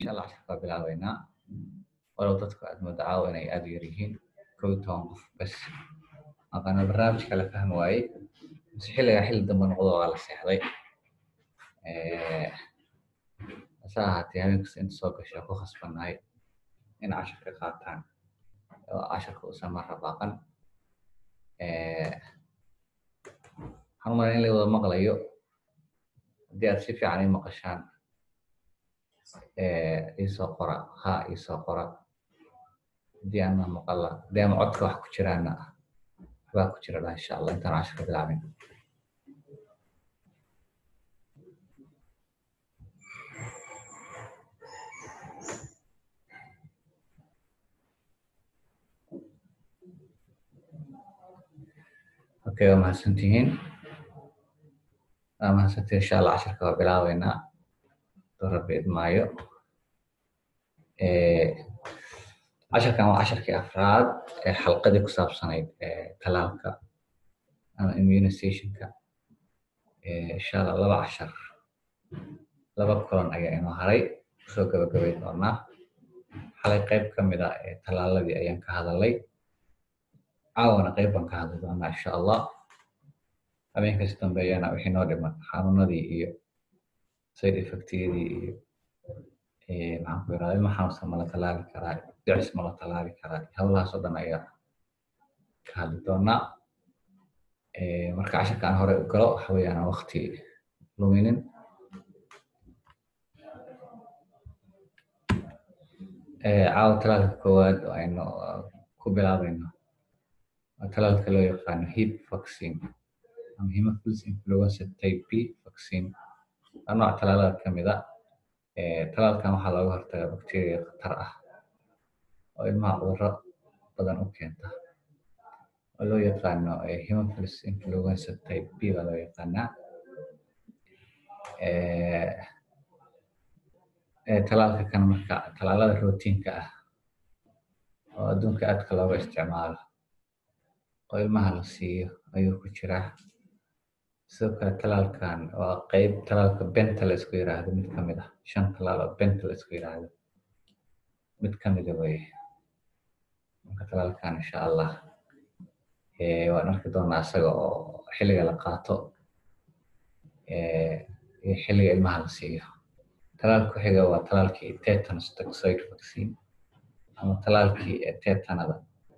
insha allah casharka waa bilaabeynaa walow dadku aad mooda caawa inay aada u yar yihiin kow iyo toban qof bas aqaana barnaamijka la fahmi waayey mise xilligaa xilli dambe noqdo waa la seexday hase ahaatee habeenkasta inta soo gasha ku khasbannahay in casharka qaataan oo casharka uusan marra baaqan waxaan u malaya in la wada maqlayo haddii aad si fiican ii maqashaan iisoo qora ha iisoo qora haddii ana maqala haddii ama codka wax ku jiraana waxbaa ku jira dha insha allah intaan casharka bilaabin okay waa mahadsantihiin waa mahadsantihiin insha allah casharka waa bilaabeynaa doo rabbi idmaayo casharkan waa casharkii afraad ee xalqadii ku saabsanayd talaalka ama immunizationka insha allah laba cashar laba kulan ayaa inoo haray kusoo gabagabay doonaa xalay qayb ka mid a ee talaaladii ayaan ka hadalay caawana qayb baan ka hadli doonaa insha allah habeenkasi dambeeyana wixii noo dhiman xanuunadii iyo side effectiyadii iyo maxaan ku yirahda ilma xanuunsan ma la talaali karaa dhicis ma la talaali karaa hawlahaas oo dhan ayaa ka hadli doonaa marka casharka aan hore u galo waxa weeyaan aan wakti luminin caawa talaalka koowaad oo aynu ku bilaabayno waa talaalka loo yaqaano hip vaccine ama hemophilus influenza type b vaccine waa nooc talaalada ka mid a talaalkan waxaa looga hortagaa bacteria khatar ah oo ilmaha cudurro badan u keenta oo loo yaqaano hemophilus influenza type b baa loo yaqaanaa talaalka kan marka talaalada rootiinka ah oo adduunka aadka looga isticmaalo oo ilmaha la siiyo ayuu ku jiraa sidoo kale talaalkan waa qeyb talaalka benta la isku yiraahdo mid ka mid ah shan talaal oo benta la isku yiraahdo mid ka mida weye marka talaalkan insha allah waan arki doonaa isaga oo xilliga la qaato iyo xilliga ilmaha la siiyo talaalka ku xiga waa talaalkii tetanus toxoid vaccine ama talaalkii tetanada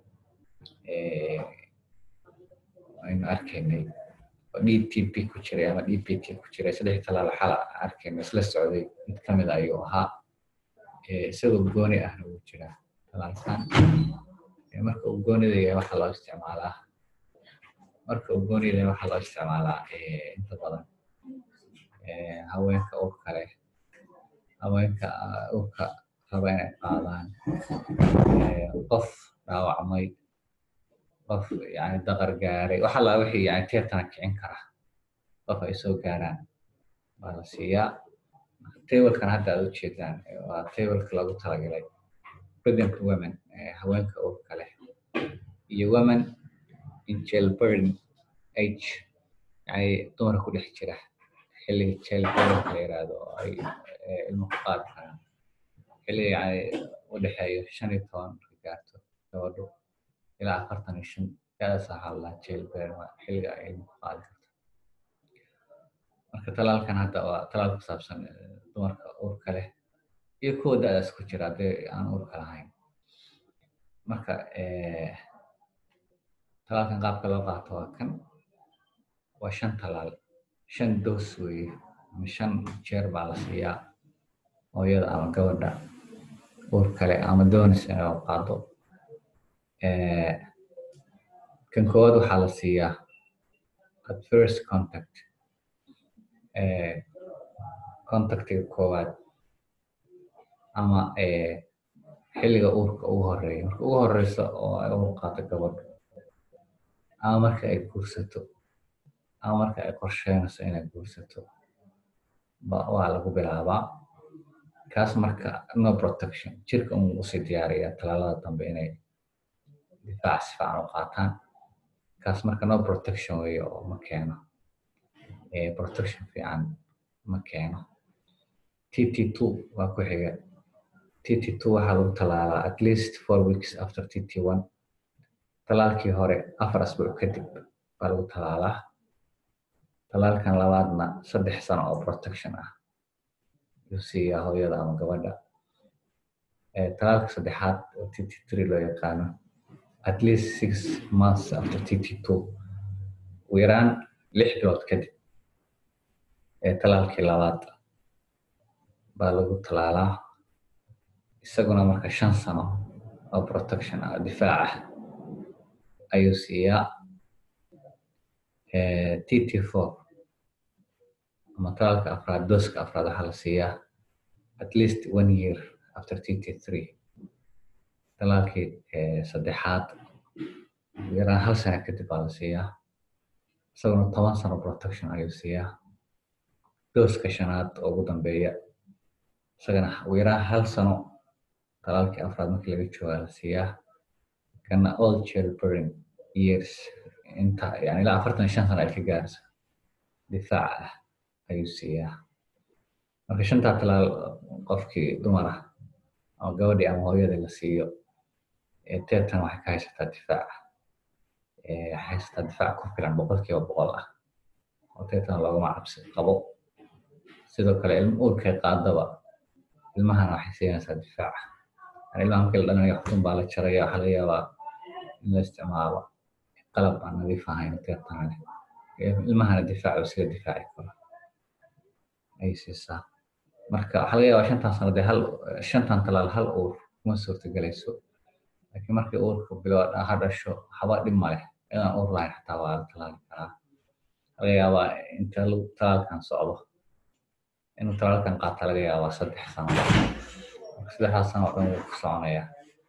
aynu arkaynay oo d t p ku jiray ama d p t ku jiray saddex talaal xala arkayno isla socday mid ka mid ayuu ahaa isagoo gooni ahna wuu jiraa talaalkan marka uu goonida yahay waxaa loo isticmaalaa marka uu goonida yahay waxaa loo isticmaalaa inta badan haweenka urka leh haweenka urka raba inay qaadaan qof dhaawacmay qof yani daqar gaaray waxa laa wixii yani teetana kicin kara qof ay soo gaaraan baa la siiyaa tablekan hadda aad ujeedaan waa tableka loogu talagalay pregnant women haweenka urka leh iyo women in childbearing age yani dumarka ku dhex jira xilliga childbearingka la yiraahdo oo ay ilmo ku qaadi karaan xilliga yani u dhexeeyo shan iyo toban marka gaarto gabadho ilaa afartan iyo shan gaadaas waxaa la dhahaa childbearing waa xilliga ay ilmo ku qaadi karto marka talaalkan hadda waa talaal ku saabsan dumarka urka leh iyo kuwa da-daas ku jira haddii aan urka lahayn marka talaalkan qaabka loo qaato waa kan waa shan talaal shan doos weeye ama shan jeer baa la siiyaa hooyada ama gabadha ur kale ama doonaysa inay qaado kan koowaad waxaa la siiyaa at first contact contactiga koowaad ama xilliga uurka ugu horeeya marka ugu horeysa oo ay uur qaato gabadho ama marka ay guursato ama marka ay qorsheynayso inay guursato waa lagu bilaabaa kaas marka no protection jirka un usii diyaariya talaalada dambe inay difaac si fiican u qaataan kaas marka no protection weeye oo ma keeno protection fiican ma keeno t t two waa ku xiga tt2 waxaa lagu talaalaa at least four weeks after tt1 talaalkii hore afar asbuuc kadib baa lagu talaalaa talaalkan labaadna saddex sano oo protection ah yuu siiyaa hooyada ama gabadha talaalka saddexaad oo tt3 loo yaqaano at least six months after tt2 ugu yaraan lix bilood kadib ee talaalkii labaad baa lagu talaalaa isaguna marka shan sano oo protection ah difaac ah ayuu siiyaa tt4 ama talaalka afraad dooska afraad waxaa la siiyaa at least one year after tt3 talaalkii saddexaad yaraan hal sano kadib baa la siiyaa isaguna toban sano protection ayuu siiyaa dooska shanaad oo ugu dambeeya isagana ugu yaraan hal sano talaalkii afraad markii laga joogaa la siiyaa kana all childbearing years inta yani ilaa afartan shan sano ay ka gaarayso difaac ah ayuu siiyaa marka shantaa talaal qofkii dumar ah ama gabadhii ama hooyadii la siiyo teetan waxay ka haysataa difaac waxay haysataa difaac ku filan boqolkiiba boqol ah oo teetan loogama cabsi qabo sidoo kale ilma uurkay qaadaba ilmahana waxay siinaysaa difaac yani ilmaha markii la dhalanayo xudun baa la jaraya waxaa laga yaabaa in la isticmaalo qalab aan nadiif ahayn teetan leh ilmahana difaac isaga difaaci karo ay siisaa marka waxaa laga yaabaa shantan sano dee hal shantan talaal hal uur kuma suurtagelayso laakiin markii uurka bilo ha dhasho waxba dhib ma leh inaan uur lahayn xataa waa la talaali karaa laga yaabaa inta talaalkan socdo inuu talaalkan qaata laga yaabaa saddex sano saddexdaas sano oo dhan wuu ku soconaya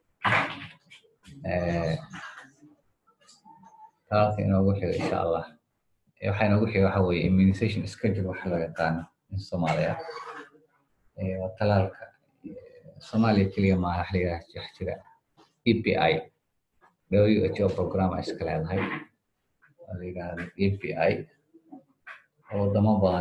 talaalka inoogu xigo insha allah waxaa inoogu xiga waxa weeye immunization schedule waxa loo yaqaano in soomaaliya waa talaalka soomaaliya keliya maaha wax la wax jira e p i who program ay iska leedahay waa la yidhahda e p i oo wadamo badan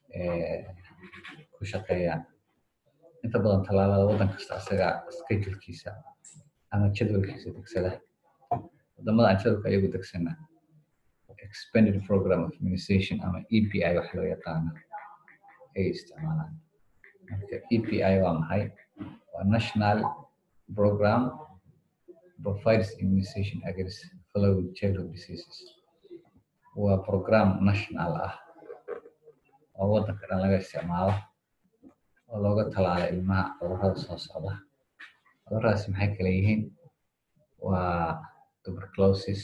ku shaqeeyaan inta badan talaalada waddan kasta isaga schedulkiisa ama jadwalkiisa degsada wadamada aan jadwalka iyagu degsana expanded program of immunization ama e p i wax loo yaqaano ay isticmaalaan marka e p i waa maxay waa national program provides immunization against following childhood diseases waa program national ah oo waddanka dhan laga isticmaalo oo looga talaala ilmaha cudurrada soo socda cudurradaasi maxay kala yihiin waa tuberculosis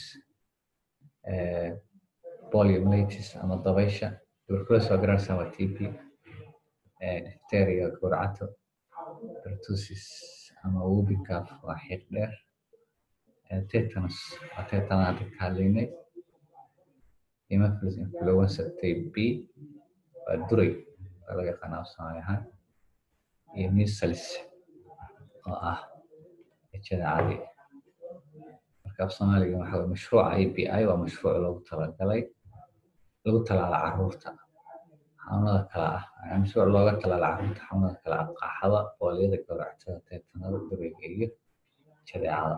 poliomyelitis ama dabaysha tuberculosis waa garanaysaa waa t b diphtheria gowracato pertussis ama whooping waa xiiq dheer tetanus waa tetanus hadda ka hadlaynay hemophilus influenza type b waa duray waa laga yaqaana af soomaali ahaan iyo measles oo ah ejada caadi marka af soomaaliga waxa weye mashruuca a p i waa mashruuc loogu talagalay lagu talaala caruurta xanuunada kala ah mashruuc looga talaala caruurta xanuunada kala ah qaaxada booliyada gowractada teetanada durayga iyo jadeecada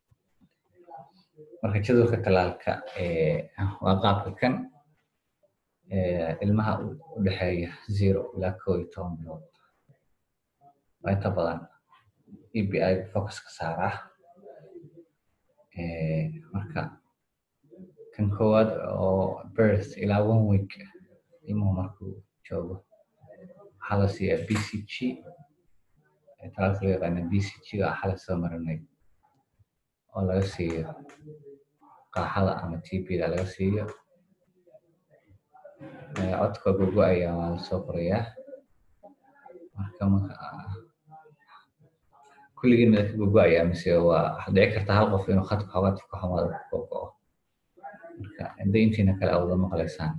marka jadwalka talaalka waa qaabka kan ilmaha u dhexeeya zero ilaa koo iyo toban bilood waa inta badan e b i focuska saaraa marka kan koowaad oo birth ilaa one week ilmuhu markuu joogo waxaa la siiyaa b c g talaalka loo yaqaana b c g waa xala soo marinay oo laga siiyo qaaxada ama t b da laga siiyo codka gogo-aya waa lasoo qorayaa marka kulligiin mada ka gogo-aya mise waa waxaad dhici karta hal qof inuu khadka xoogaa ka xumaado ku gogo-o marka hadday intiina kale awada maqlaysaan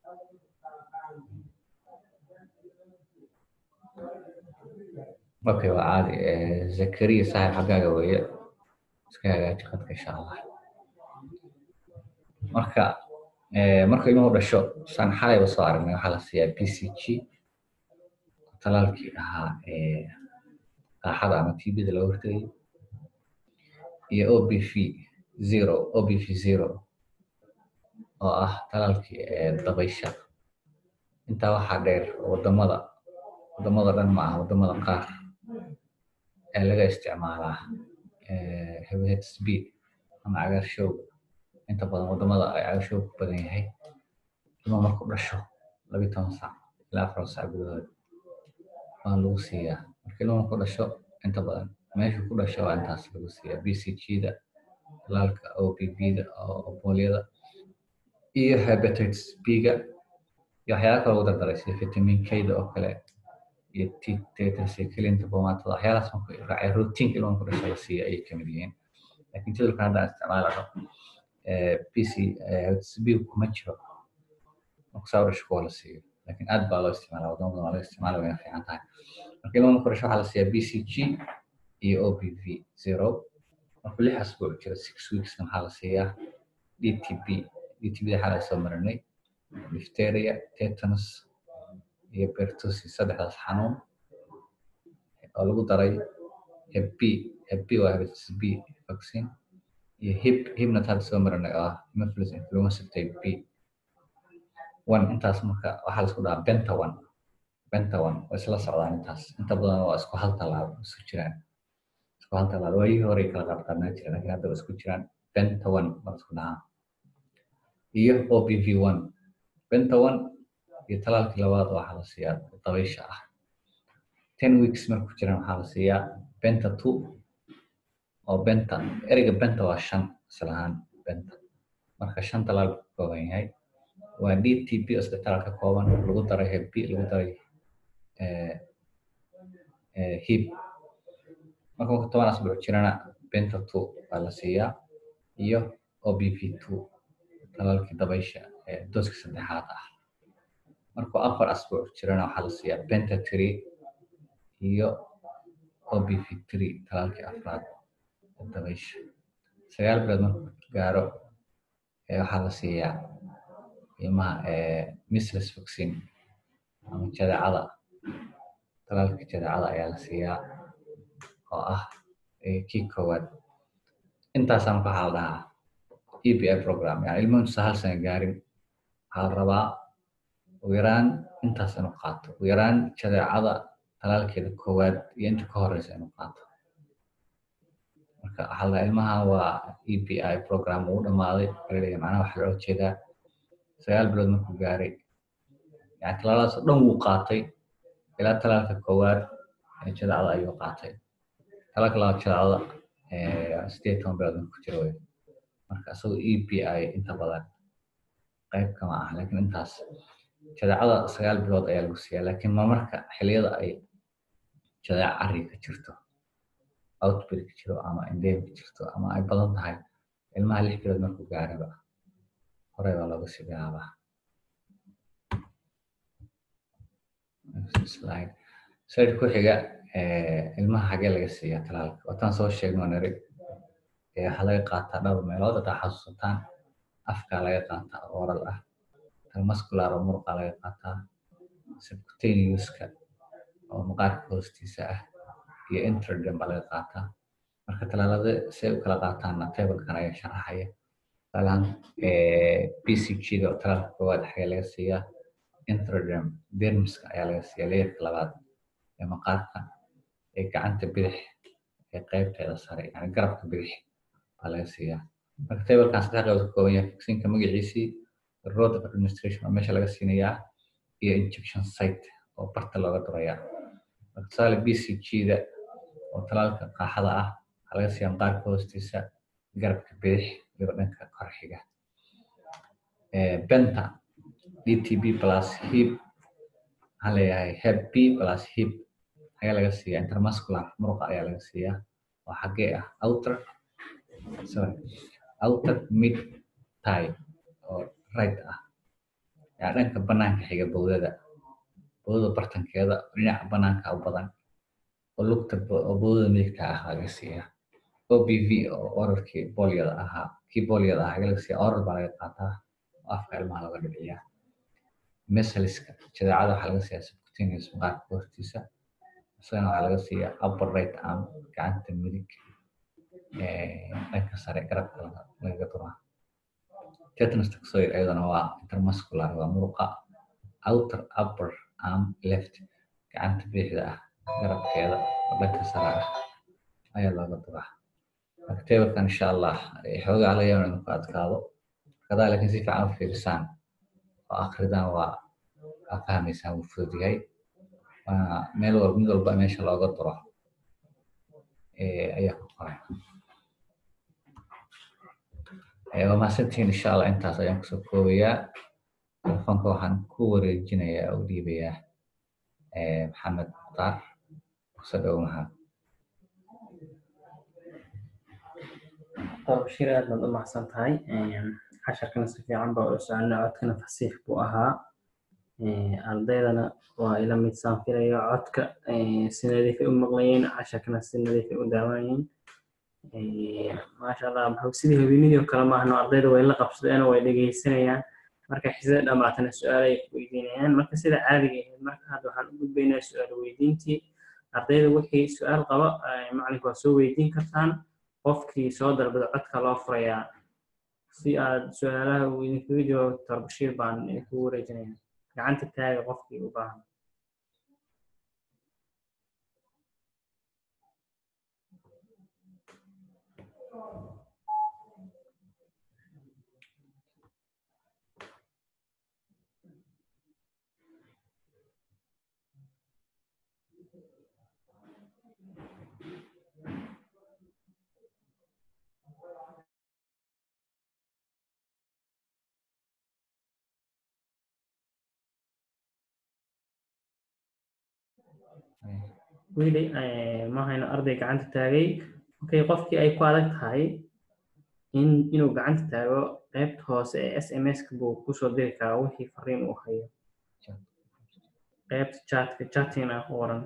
okay waa caadi zakariya saaxib xaggaaga weeye iska hagaaji khadka insha allah marka marka ilmuhu dhasho saan xalayba soo aragnay waxaa la siiyaa b c g talaalkii ahaa qaaxada ama tbda laga hortagayo iyo obv zero obv zero oo ah talaalkii dabaysha intaa waxaa dheer wadamada wadamada dhan ma aha wadamada qaar ee laga isticmaalaa hepatitis b ama cagaarshowga inta badan wadamada ay cagaarshowga ku badan yahay ilma marku dhasho labiyi toban saac ilaa afar saac gudahood waa lagu siiyaa marka ilma marku dhasho inta badan meeshu ku dhasho waa intaas lagu siiyaa b c g-da talaalka o b b-da oo boolyada iyo hepatitis b-ga iyo waxyaala kale ugu dardaray sida vitamin k-da oo kale iyo tetracyclinta bomatada waxyaalahaas marku raacay routine ilma marku dhasho la siiya ayay kamid yihiin laakiin jadwalkan haddaan isticmaalano b c hepatitis b kuma jiro marku saa u dhasho kuwa la siiyo laakiin aad baa loo isticmaala wadamo badan waa laga isticmaala wayna fiican tahay marka ilma marku dhasho waxaa la siiyaa b c g iyo o b v zero markuu lix asbuuc jiro six weeksna waxaa la siiyaa d t b d t b waxaa la soo marinay difteria tetanus iyo pertussis saddexdaas xanuun oo lagu daray hep b hep b waa hepatitis b vaccine iyo hip hipna hadda soo marinay oo ah hemophilus influenza type b one intaas marka waxaa laisku dhahaa benta one benta one waa isla socdaan intaas inta badan waa isku hal tallaabo isku jiraan isku hal tallaabo waayihii hore kala qaadqaadnaa jireen laakiin hadda waa isku jiraan benta one baa isku dhahaa iyo o b v one benta one iyo talaalkii labaad waxaa la siiyaa dabaysha ah ten weeks marku jiraan waxaa la siiyaa benta two oo benta ereyga benta waa shan islahaan benta marka shan talaal ku kooban yahay waa d t b oo saddex talaal ka kooban lagu daray hep b lagu daray hip marka marka toban asbuuc jirana benta two baa la siiyaa iyo o b v two talaalkii dabaysha ee dooska saddexaad ah markuu afar asbuuc jirana waxaa la siiyaa benta three iyo o b v three talaalkii afraad ee dabaysha sagaal bilood markuu gaaro waxaa la siiyaa ilmaha misles vaccine ama jadeecada talaalka jadeecada ayaa la siiyaa oo ah kii koowaad intaasaa marka waxaa la dhahaa e b i program yani ilmo intuusan hal sana gaarin waxaa la rabaa ugu yaraan intaas inuu qaato ugu yaraan jadeecada talaalkeeda koowaad iyo inta ka horeysa inuu qaato marka waxaa la dhahaa ilmaha waa e b i program uu dhamaaday alaleeya macnaha waxaa loo jeedaa sagaal bilood markuu gaaray yani talaaladaas oo dhan wuu qaatay ilaa talaalka koowaad ee jadeecada ayuu qaatay talaalka labaad jadeecada sideed toban bilood markuu jiro wey marka isagoo e b i inta badan qayb kama ah laakiin intaas jadeecada sagaal bilood ayaa lagu siiyaa laakiin mamarka xiliyada ay jadeeca cari ka jirto outbreak jiro ama endemic jirto ama ay badan tahay ilmaha lix bilood markuu gaaraba horey baa looga sii bilaabaa slide slide ku xiga ilmaha xagee laga siiyaa talaalka wataan soo sheegno niri waxaa laga qaataa dhowr meelood hadaa xasuusataan afkaa laga qaataa oral ah muscular oo muruqa laga qaataa subcutaneouska oo maqaarka hoostiisa ah iyo intradem baa laga qaataa marka talaalada si ay u kala qaataanna tablekan ayaa sharaxaya talaan b c g da oo talaalka koowaad xagee laga siiyaa intradem dermiska ayaa laga siiyaa leerka labaad ee maqaarka ee gacanta bidix ee qaybteeda sare yani garabka bidix baa laga siiyaa marka tablekan saddex qaybood ka kooban yahay vaccinka magaciisii road of administration oo meesha laga siinayaa iyo injection site oo barta looga durayaa marka tusaale b c g da oo talaalka qaaxada ah waxaa laga siiyaa maqaarka hoostiisa garabka bidix iyo dhanka kor xiga benta d t b plus hip waxaan leeyahay heb b plus hip ayaa laga siiyaa intermuscular muruqa ayaa laga siiyaa oo xagee ah outer sorry outer mid tie oo right ah yaa dhanka banaanka xiga bowdada bowdada bartankeeda dhinaca banaanka u badan oo lugta oo bowdada midigta ah laga siiyaa o b v oo oralkii boolyada ahaa kii boolyada ahaa laga siiyaa oral baa laga qaataa oo afka ilmaha looga dhibciyaa mesaliska jadeecada waxaa laga siiyaa subcutaneous maqaarka hoostiisa isagana waxaa laga siiyaa upper right arm gacanta midig dhanka sare garabka lagaga duraa tetanus toxoid ayadana waa intermuscular waa muruqa outer upper arm left gacanta bidixda ah garabkeeda oo dhanka sare ah ayaa looga duraa marka tabalkan insha allah xoogaa laga yaaba inuu ku adkaado kadaa laakiin si fiican u fiirisaan oo akridaan waa aa fahmaysaan wuu fudud yahay waana meel walba mid walba meesha looga duro ayaa ku qoran waa mahadsantihiin insha allah intaas ayaan kusoo koobayaa telefoonka waxaan ku wareejinayaa u dhiibayaa maxamed mukhtaar kusoo dhow maxamed bashir aad baad u maxsan tahay casharkana si fiican baa u soconay codkana fasiix buu ahaa ardaydana waa ila mid saan filayo codka si nadiifay u maqlayeen casharkana si nadiifay u daawanayeen maasha allah maxuu sidii habeenidii oo kale maahno ardayda way la qabsadeen way dhegeysanayaan marka xisada dhamaatana su-aal ay weydiinayaan marka sida caadiga ahayd marka hadda waxaan u gudbaynaa su-aal weydiintii ardayda wixii su-aal qaba macalinku waa soo weydiin kartaan qofkii soo dalbada codka loo furayaa si aad su-aalaha uu idinkaga jawaabo doctor bashiir baan idinkugu wareejinaya gacanta taaga qofkii u baahan weli ma hayno arday gacanta taagay okay qofkii ay ku adag tahay in inuu gacanta taago qaybta hoose ee s m s-ka buu kusoo diri karaa wixii fariin uu hayo qaybta chatka chatting ah ku qoran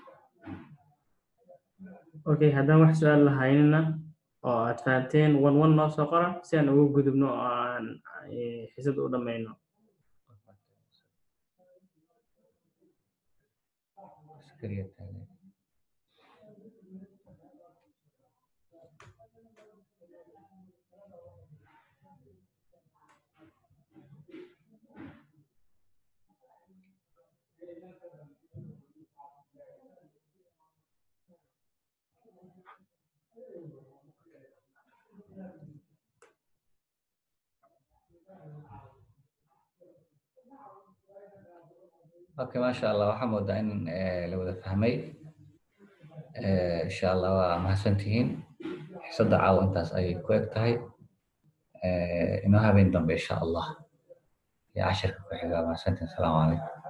okay haddaan wax su-aal lahaynina oo aad fahanteen one one noo soo qora si aan ugu gudubno oo aan xisada u dhammayno okay maasha allah waxaa moodaa in la wada fahmay insha allah waa mahadsantihiin xisadda caawa intaas ayay ku eg tahay inoo habeen dambe insha allah iyo cashirka ku xiga mahadsantihiin asalaamu calaykum